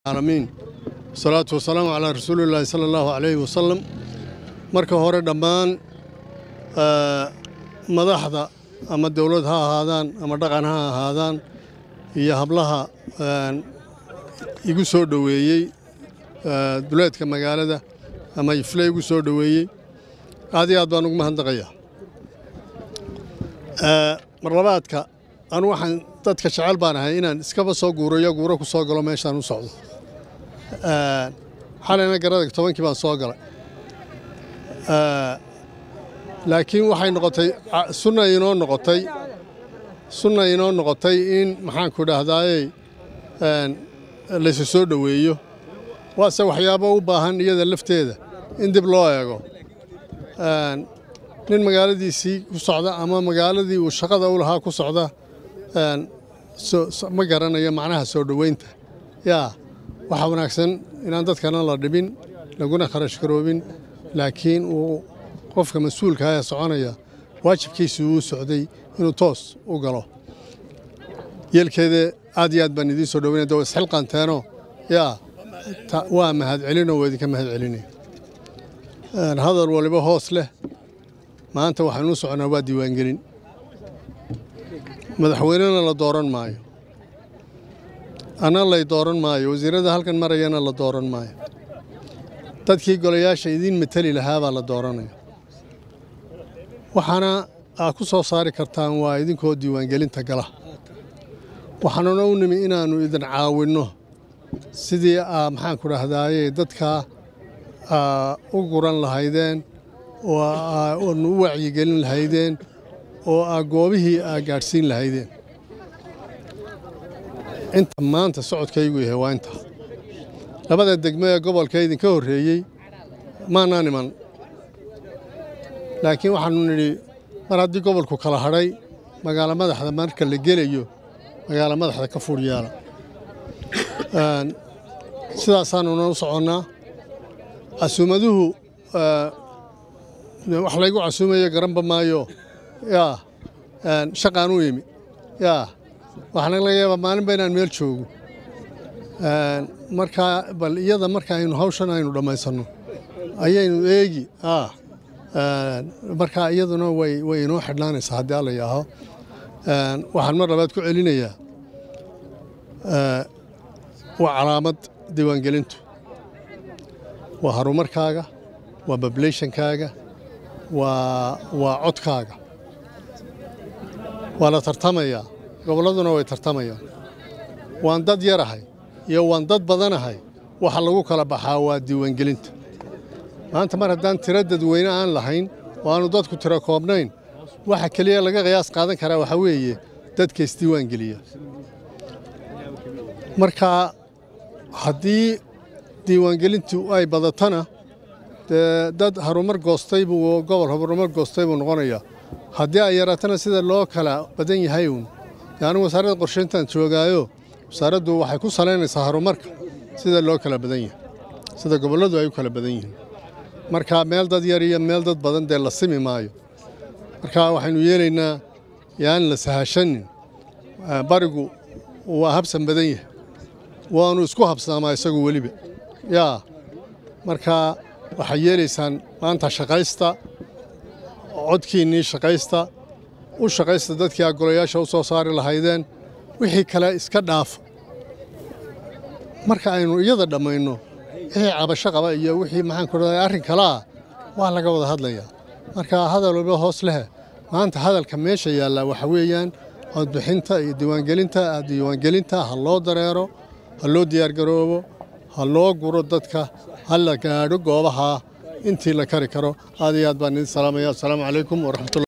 العالمين والصلاة والسلام على رسول الله صلى الله عليه وسلم marka hore dhammaan madaxda ama dowlad ha ahaadaan ama dhaqan ha ahaadaan iyo hablaha igu soo dhoweeyey duleedka magaalada ama ifle igu soo dhoweeyey aad iyo aad baan ugu mahadnaqayaa marlabaadka anu waxaan dadka jecel baan ahay inaan iskaba soo guurayo guuro ku soo galo meeshaan u socdo xalayna garada tobankii baan soo galay laakiin waxay noqotay sunna inoo noqotay sunna inoo noqotay in maxaanku dhahdaayey laysu soo dhoweeyo waase waxyaabo u baahan iyada lafteeda in dib loo eego nin magaaladiisii ku socda ama magaaladii uu shaqada u lahaa ku socda ma garanayo macnaha soo dhoweynta yaa waxaa wanaagsan inaan dadkana la dhibin laguna kharash garoobin laakiin uu qofka mas-uulka ee soconaya waajibkiisii uu socday inuu toos u galo yeelkeeda aad iyo aad baan idiin soo dhoweynaya de waa isxilqanteeno yaa waa mahadcelinoo waa idinka mahadcelinaya hadal waliba hoos leh maanta waxaynuu soconaa waa diiwaangelin madaxweynena la dooran maayo anna lay dooran maayo wasiirada halkan marayana la dooran maayo dadkii golayaasha idiin mateli lahaabaa la dooranaya waxaana aad ku soo saari kartaan waa idinkoo diiwaangelinta gala waxaanuna u nimi inaannu idin caawinno sidii aa maxaanku dhahdaayey dadkaa u guran lahaydeen oo aanu u wacyigelin lahaydeen oo aa goobihii aa gaadhsiin lahaydeen inta maanta socodkaygu yahay waa inta labada degmo ee gobolka idinka horreeyey maanaan iman laakiin waxaannu nidhi mar haddii gobolku kala hadhay magaalo madaxda marka la gelayo magaalo madaxda ka fur yaala sidaasaanuna u soconnaa casuumaduhu wax laygu casuumayo garanba maayo yaa shaqaan u imi yaa waxaana laga yaabaa maalinba inaan meel joogo markaa bal iyada marka aynu hawshan aynu dhammaysanno ayaynu eegi markaa iyaduna way way inoo xidhnaanaysaa haddii alla yaaho waxaan mar labaad ku celinayaa waa calaamad diiwaangelintu waa horumarkaaga waa bablayshankaaga waa waa codkaaga waa la tartamayaa gobolladuna way tartamayaan waan dad yarahay iyo waan dad badanahay waxa lagu kala baxaa waa diiwaangelinta maanta mar haddaan tiro dadweyne aan lahayn oo aanu dadku tiro koobnayn waxa keliya laga qiyaas qaadan karaa waxaa weeye dadka isdiiwaangeliya marka haddii diiwaangelintu ay badatana dee dad harumar goostay buu gobol harumar goostay buu noqonayaa haddii ay yaraatana sida loo kala badan yahay uun anigu wasaaradda qorshayntaan joogaayo wasaaraddu waxay ku salaynaysaa horumarka sida loo kala badan yahay sida gobolladu ay u kala badan yihiin marka meel dad yar iyo meel dad badan dee la simi maayo marka waxaynu yeelaynaa yaan la sahashanin barigu waa habsan badan yahay waanu isku habsaamaa isagu weliba yaa marka waxay yeelaysaan maanta shaqaysta codkiinnii shaqaysta u shaqaysta dadkii aa golayaasha u soo saari lahaydeen wixii kale iska dhaafa marka aynu iyada dhammayno wixii cabasho qaba iyo wixii maxaanku dhaday arrin kalaa waa laga wada hadlayaa marka hadal walba hoos lehe maanta hadalka meesha yaallaa waxa weeyaan codbixinta iyo diiwaangelinta diiwaangelinta ha loo dareero ha loo diyaargaroobo ha loo guro dadka ha la gaadho goobaha intii la kari karo aad iyo aad baan idin salaamaya assalaamu calaykum waraxmatullahi